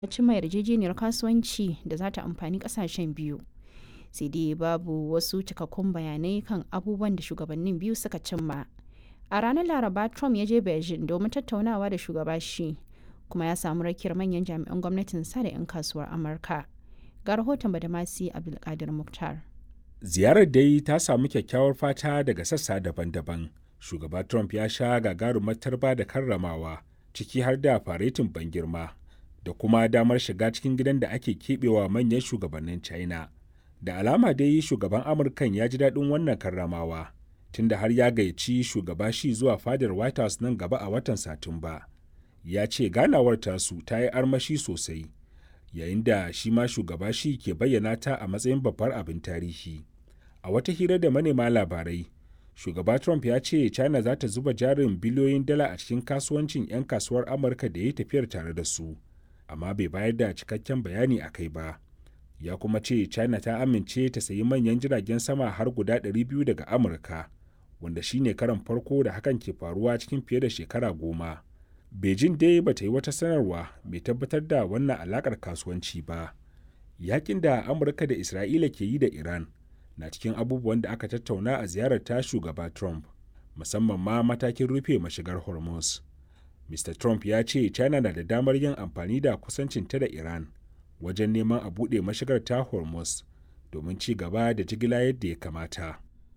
cimma yarjejeniyar kasuwanci da za ta amfani kasashen biyu sai dai babu wasu cikakkun bayanai kan abubuwan da shugabannin biyu suka cimma a ranar laraba trump ya je beijing domin tattaunawa da shugaba shi kuma ya samu rakiyar manyan jami'an gwamnatin sa da 'yan kasuwar amurka ga rahoton badamasi abdulkadir muktar ziyarar dai ta samu kyakkyawar fata daga sassa daban-daban shugaba trump ya sha gagarumar tarba da karramawa ciki har da faretin ban girma da kuma damar shiga cikin gidan da ake keɓewa manyan shugabannin china da alama dai shugaban amurkan ya ji daɗin wannan karramawa tunda har ya gayyaci shugaba shi zuwa fadar white house nan gaba a watan satumba ya ce ganawar tasu ta yi armashi sosai yayin da shi ma shugaba shi ke bayyana ta a matsayin babbar abin tarihi a wata hira da manema labarai shugaba trump ya ce china za ta zuba jarin biliyoyin dala a cikin kasuwancin 'yan kasuwar amurka da ya tafiyar tare da su amma bai bayar da cikakken bayani a kai ba ya kuma ce china ta amince ta sayi manyan jiragen sama har guda 200 daga amurka wanda shine karan farko da hakan ke faruwa cikin fiye da shekara goma beijing dai ba ta yi wata sanarwa mai tabbatar da wannan alakar kasuwanci ba yakin da amurka da isra'ila ke yi da iran na cikin abubuwan da aka tattauna a ziyarar ta shugaba trump musamman ma matakin rufe mashigar hormuz mr trump ya ce china na da damar yin amfani da kusancinta da iran wajen neman a buɗe mashigar ta hormuz domin ci gaba da jigila yadda ya kamata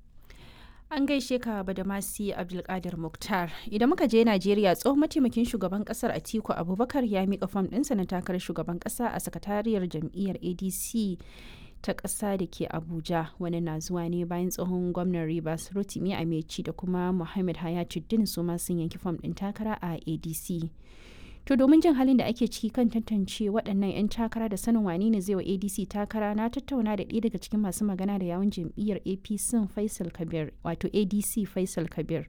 an gaishe ka badamasi abdulkadir muktar idan muka je najeriya tsohon mataimakin shugaban kasar atiku abubakar ya mika fam ɗinsa na takarar shugaban ƙasa a sakatariyar jam'iyyar adc ta ƙasa da ke abuja wani na zuwa ne bayan tsohon gwamnan rivers rotimi ameci da kuma muhammad hayatuddin su ma sun yanki fam ɗin takara a adc to domin jin halin da ake ciki kan tantance waɗannan 'yan takara da sanin wane ne zai wa adc takara na tattauna da ɗaya daga cikin masu magana da yawun jam'iyyar apc faisal kabir wato adc faisal kabir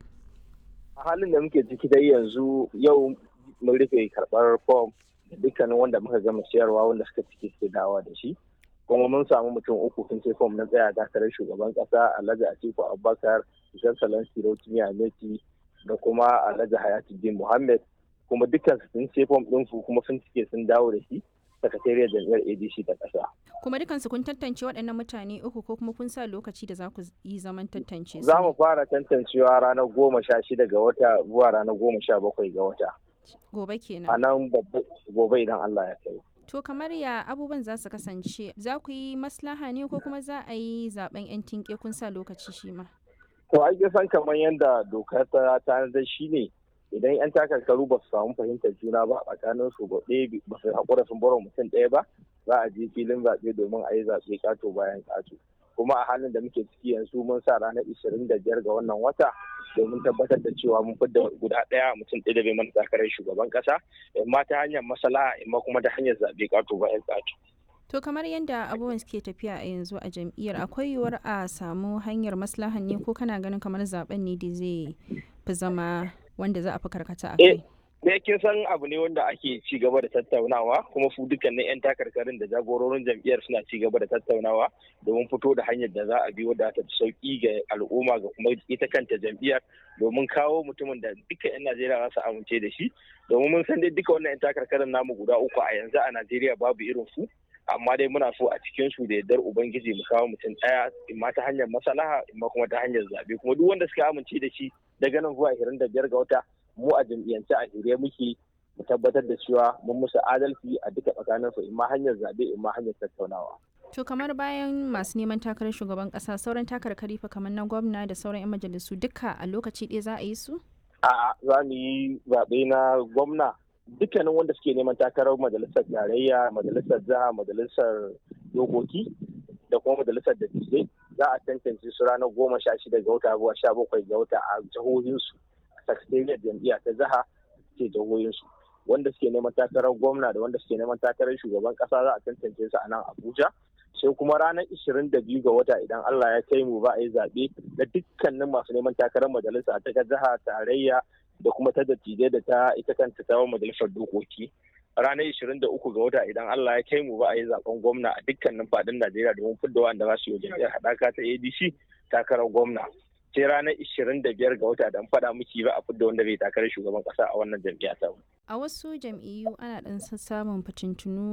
a halin da muke ciki dai yanzu yau mun rufe karɓar fom da dukkanin wanda muka gama siyarwa wanda suka ciki suke dawa da shi kuma mun samu mutum uku sun ce fom na tsaya takarar shugaban kasa alhaji atiku abubakar ishan salon sirotimi ameti da kuma alhaji hayatuddin muhammad kuma dukkan sun ce fom din su kuma sun cike sun dawo da shi sakatariyar jami'ar adc ta kasa kuma dukansu kun tantance waɗannan mutane uku ko kuma kun sa lokaci da za ku yi zaman tantance su za mu fara tantancewa ranar goma sha shida ga wata zuwa ranar goma sha bakwai ga wata gobe kenan a nan gobe idan allah ya kai To kamar ya abubuwan za su kasance za ku yi maslaha ne ko kuma za a yi zaben 'yan tinke kun sa lokaci shi ma? To ai san kamar yadda dokar ta tanadar shi ne idan 'yan takarkaru ba su samu fahimtar juna ba a tsakanin su ba ɗaya ba su haƙura sun bar mutum ɗaya ba za a je filin zaɓe domin a yi zaɓe ƙato bayan ƙato. Kuma a halin da muke ciki yanzu mun sa ranar ishirin da biyar ga wannan wata domin tabbatar da cewa mun fidda guda ɗaya mutum ɗaya da bai mana takarar shugaban ƙasa imma ta hanyar masala imma kuma ta hanyar zaɓe ƙato bayan ƙato. To kamar yadda abubuwan suke tafiya a yanzu a jam'iyyar akwai yiwuwar a samu hanyar maslahan ne ko kana ganin kamar zaben ne da zai fi zama wanda za a fi karkata a kai? ne kin san abu ne wanda ake ci gaba da tattaunawa kuma su dukkanin 'yan takarkarin da jagororin jam'iyyar suna ci gaba da tattaunawa domin fito da hanyar da za a bi wadda ta sauki ga al'umma ga kuma ita kanta jam'iyyar domin kawo mutumin da duka 'yan Najeriya za su amince da shi domin mun san dai duka wannan 'yan takarkarin namu guda uku a yanzu a Najeriya babu irin su amma dai muna so a cikin su da yardar ubangiji mu kawo mutum ɗaya imma ta hanyar masalaha imma kuma ta hanyar zabe kuma duk wanda suka amince da shi daga nan zuwa 25 ga wata mu a jam'iyyance a shirye muke mu tabbatar da cewa mun musu adalci a duka tsakanin su imma hanyar zabe imma hanyar tattaunawa. To kamar bayan masu neman takarar shugaban kasa sauran takarkari fa kamar na gwamna da sauran 'yan majalisu duka a lokaci ɗaya za a yi su? A'a za mu yi zaɓe na gwamna dukkanin wanda suke neman takarar majalisar tarayya majalisar jiha majalisar dokoki da kuma majalisar dattijai za a tantance su ranar goma sha shida ga wata zuwa sha bakwai ga wata a jihohinsu sakatariyar jam'iyya ta jiha ke jihohinsu wanda suke neman takarar gwamna da wanda suke neman takarar shugaban kasa za a tantance su a nan abuja sai kuma ranar ishirin da biyu ga wata idan allah ya kai mu ba a yi zaɓe na dukkanin masu neman takarar majalisa ta jiha tarayya da kuma ta dattijai da ta ita kanta ta majalisar dokoki ranar ishirin da uku ga wata idan Allah ya kai mu ba a yi zaben gwamna a dukkanin fadin Najeriya domin fidda wanda za su yi jam'iyyar haɗaka ta ADC takarar gwamna sai ranar ishirin da biyar ga wata dan faɗa miki ba a fidda wanda bai takarar shugaban ƙasa a wannan jam'iyya ta A wasu jam'iyyu ana ɗan samun fitintunu